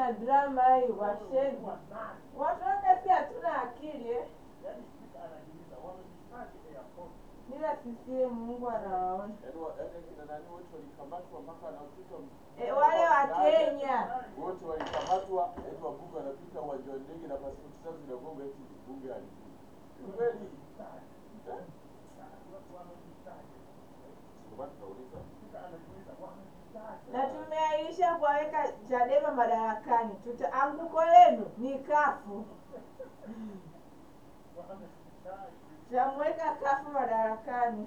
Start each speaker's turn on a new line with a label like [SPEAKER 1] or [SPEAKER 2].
[SPEAKER 1] na drama hii washenzi. Watu wake si hatuna akili eh? Bila CCM Mungu anawaona.
[SPEAKER 2] Yaani wa- yaani akina nani wote walikamatwa mpaka wanapita
[SPEAKER 1] E, wale wa Kenya
[SPEAKER 2] wote walikamatwa, eti wabunge wanapita uwanja wa ndege na pasipoti zao zinagonga eti bunge halijui. Kweli? Eh? Ndio maana tunauliza.
[SPEAKER 1] na tumeahirisha kuwaweka Chadema madarakani. Tuta anguko lenu ni kafu, tutamweka kafu madarakani.